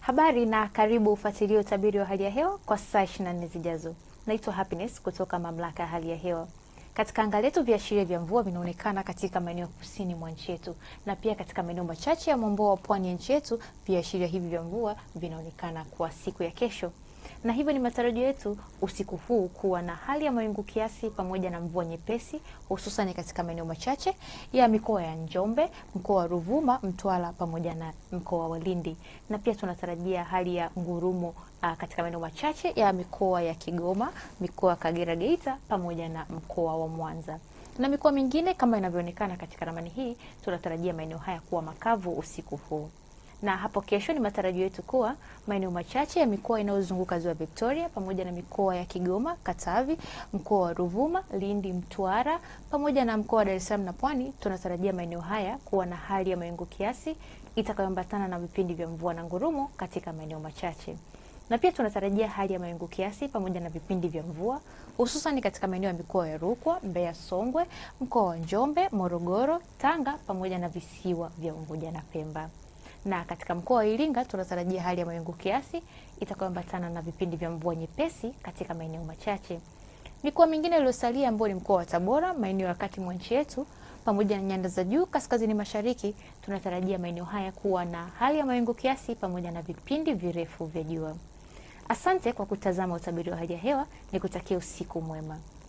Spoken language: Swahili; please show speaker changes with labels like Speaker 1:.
Speaker 1: Habari na karibu ufuatilie utabiri wa hali ya hewa kwa saa 24 zijazo. Naitwa Happiness kutoka Mamlaka ya Hali ya Hewa. Katika anga letu viashiria vya mvua vinaonekana katika maeneo kusini mwa nchi yetu na pia katika maeneo machache ya mwambao wa pwani ya nchi yetu. Viashiria hivi vya mvua vinaonekana kwa siku ya kesho, na hivyo ni matarajio yetu usiku huu kuwa na hali ya mawingu kiasi pamoja na mvua nyepesi, hususan katika maeneo machache ya mikoa ya Njombe, mkoa wa Ruvuma, Mtwara pamoja na mkoa wa Lindi, na pia tunatarajia hali ya ngurumo uh, katika maeneo machache ya mikoa ya Kigoma, mikoa ya Kagera, Geita pamoja na mkoa wa Mwanza na mikoa mingine kama inavyoonekana katika ramani hii. Tunatarajia maeneo haya kuwa makavu usiku huu na hapo kesho ni matarajio yetu kuwa maeneo machache ya mikoa inayozunguka ziwa Victoria pamoja na mikoa ya Kigoma, Katavi, mkoa wa Ruvuma, Lindi, Mtwara pamoja na mkoa wa Dar es Salaam na Pwani, tunatarajia maeneo haya kuwa na hali ya mawingu kiasi itakayoambatana na vipindi vya mvua na ngurumo katika maeneo machache na pia tunatarajia hali ya mawingu kiasi pamoja na vipindi vya mvua hususan katika maeneo ya mikoa ya Rukwa, Mbeya, Songwe, mkoa wa Njombe, Morogoro, Tanga pamoja na visiwa vya Unguja na Pemba na katika mkoa wa Iringa tunatarajia hali ya mawingu kiasi itakayoambatana na vipindi vya mvua nyepesi katika maeneo machache. Mikoa mingine iliyosalia ambayo ni mkoa wa Tabora, maeneo ya kati mwa nchi yetu pamoja na nyanda za juu kaskazini mashariki, tunatarajia maeneo haya kuwa na hali ya mawingu kiasi pamoja na vipindi virefu vya jua. Asante kwa kutazama utabiri wa hali ya hewa, nikutakia usiku mwema.